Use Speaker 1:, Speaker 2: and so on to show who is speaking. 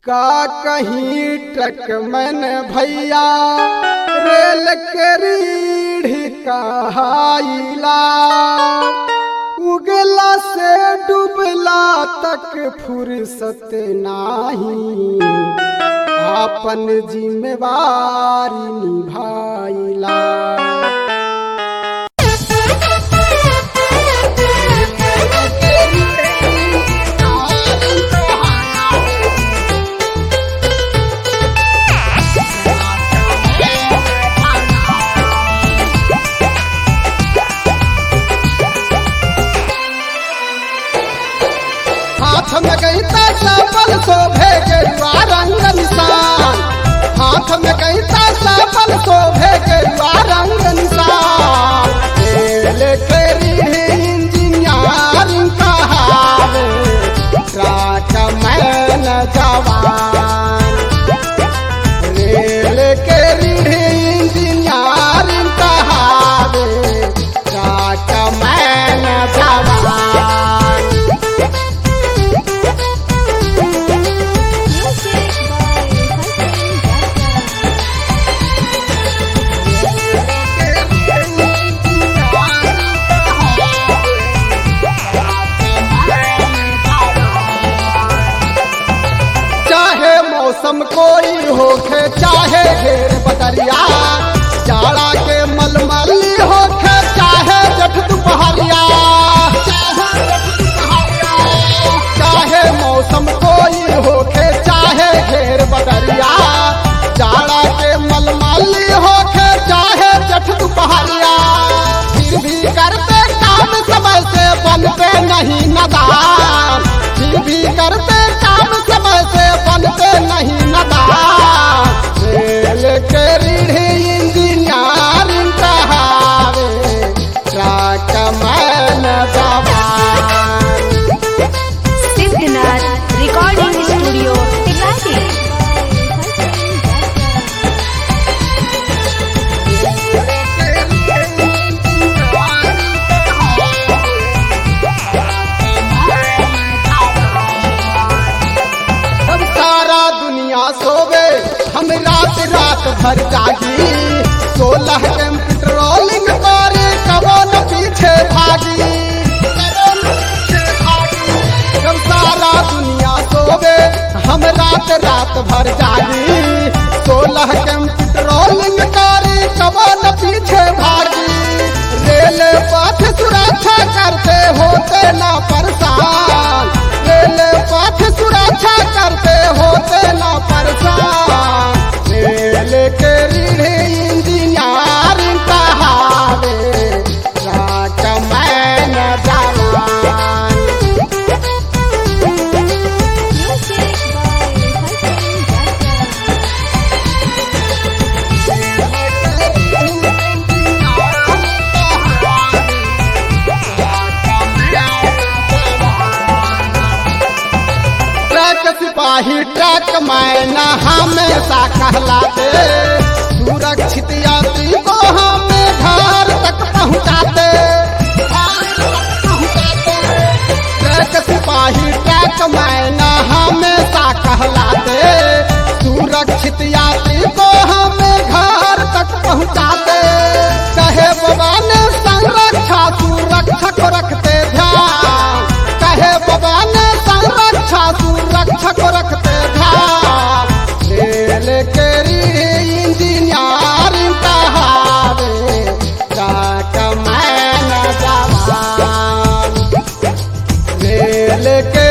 Speaker 1: का कहीं ट्रक मन भैया रेल के रीढ़ कहाइला उगला से डूबला तक फुर्सत नाही आपन जिम्मेवारी निभाइला हाथ में कहता सफल शोभे गेरुआ रंग निशान हाथ में कहता सफल शोभे गेरुआ रंग निशान रेल के इंजीनियरिंग कहावे ट्रक मैन जवान रेल के इंजीनियरिंग कहावे ट्रक मैन जवान
Speaker 2: Music by Hassan Jaka.
Speaker 1: चाहे मौसम कोई होखे चाहे घेर बदरिया जाड़ा के मलमली होखे चाहे जठ दुपहरिया चाहे मौसम कोई होखे चाहे घेर बदरिया जाड़ा के मलमली होखे चाहे जठ दुपहरिया फिर भी करते काम समय से बनते नहीं नदान फिर भी करते काम समय से बनते नहीं नदान रेल के रीढ़ इंजीनियरिंग कहावे ट्रक मैन जवान
Speaker 2: Siddhnath Recording Studio, Tikati.
Speaker 1: हम सारा दुनिया सोवे हम रात रात भर जागी सोलह के पेट्रोलिंग करे कबो न पीछे भागी हम सारा दुनिया सोवे हम रात रात भर जागी सोलह के पेट्रोलिंग करे कबो न पीछे भागी रेल पथ सुरक्षा करते होते ना परेशान रेल पथ सुरक्षा करते होते ना परेशान रेल के रीढ़ इंजीनियरिंग कहावे ट्रक मैन जवान
Speaker 2: Music by Hassan Jaka.
Speaker 1: Truck सिपाही ट्रक मैना हमेशा कहलाते सुरक्षित यात्री को हमें घर तक पहुंचाते ट्रक सिपाही ट्रक मैना हमेशा कहलाते सुरक्षित यात्री को हमें घर तक पहुंचाते कहे बाबा ने संरक्षा सुरक्षा को रखते ध्यान कहे बाबा ने संरक्षा सुरक्षा को रखते ध्यान रेल के इंजीनियरिंग कहावे ट्रक मैन जवान रेल के